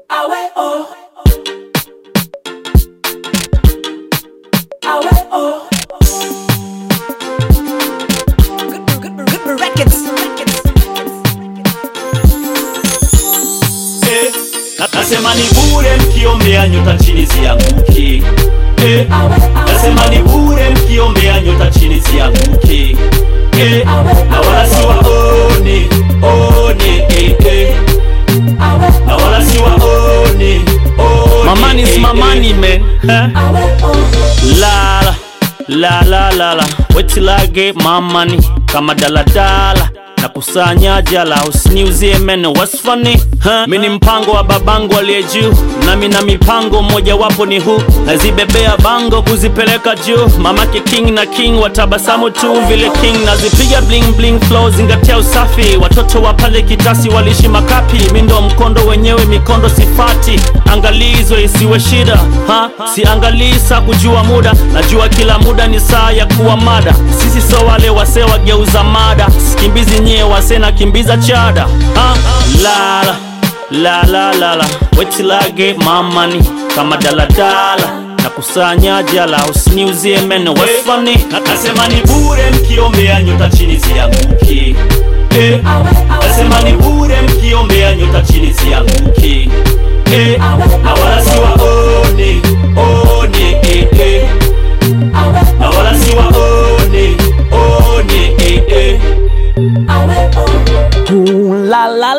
Awe oh. Awe oh. Good, good, good, good records. Eh, na- nasema ni bure mkiombea nyota chini zianguki eh, nasema ni bure mkiombea nyota chini zianguki eh, na wala si waone one eh, eh, na wala si waone one Mamani is eh, my eh. money man huh? Awe oh. La la la la la Wait till I get my money Kama daladala na kusanya jala usiniuzie meno what's funny huh? mi ni mpango wa babangu aliye juu nami na mipango mmojawapo ni huu nazibebea bango kuzipeleka juu mamake king na king watabasamu tu vile king nazipiga bling bling flow zingatia usafi watoto wa pale kitasi walishi makapi mi ndo mkondo wenyewe mikondo sifati angalizo isiwe shida ha? siangalii saa kujua muda najua kila muda ni saa ya kuwa mada sisi so wale wase wageuza mada sikimbizi nyie wase na kimbiza chada ha? lala la la la la wait till I get my money kama daladala na kusanya jala usiniuzie meno what's funny Na- nasema ni bure mkiombea nyota chini zianguki eh, nasema ni bure mkiombea nyota chini zianguki eh, na wala si waone one eh, eh, na wala si waone one eh, eh. Awe oh. Ooh, la la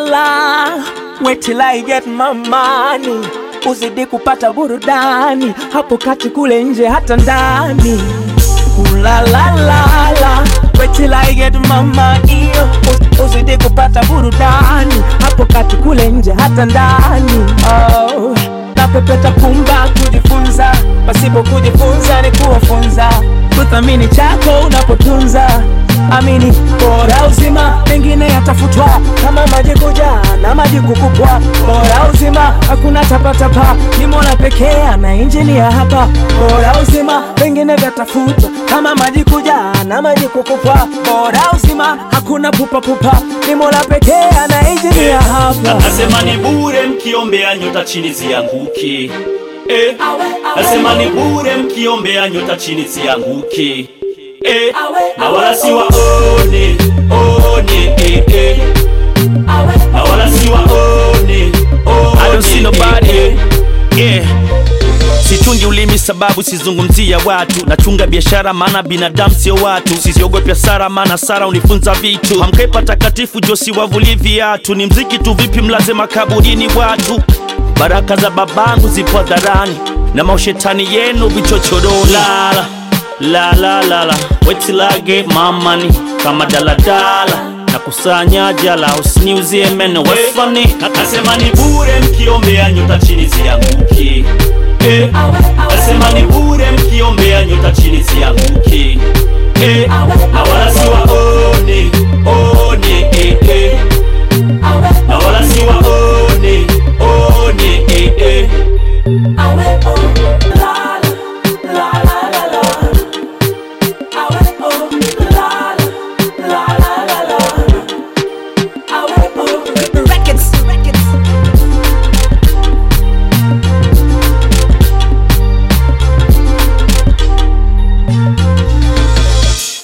la, wait till I get my money, uzidi kupata burudani hapo kati kule nje hata ndani. Ooh, la la la la, wait till I get my money, uz- uzidi kupata burudani hapo kati kule nje hata ndani. Oh, napepeta pumba kujifunza, pasipo kujifunza ni kuwafunza, kuthamini chako unapotunza amini bora uzima mengine yatafutwa kama maji kujaa na maji kukupwa bora uzima hakuna tapatapa ni mola pekee ana injinia hapa bora uzima vingine vyatafutwa kama maji kujaa na maji kukupwa bora uzima hakuna pupapupa ni mola pekee ana injinia Na- hapa nasema ni bure mkiombea nyota chini zianguki eh, nasema ni bure mkiombea nyota chini zianguki eh, na wala si waone one eh, eh, na wala si waone I don't see one, nobody. eh, eh. yeah. sichungi ulimi sababu sizungumzia watu nachunga biashara maana binadamu sio watu sisiogopi hasara maana sara unifunza vitu hamkai takatifu josi wavuli viatu ni mziki tu vipi mlaze makaburini watu baraka za babangu zipo dharani na maushetani yenu vichochoroni lala la la la la wait till I get my money kama daladala na kusanya jala usiniuzie meno what's funny Na- nasema ni bure mkiombea nyota chini zianguki eh, nasema ni bure mkiombea nyota chini zianguki eh, na wala si waone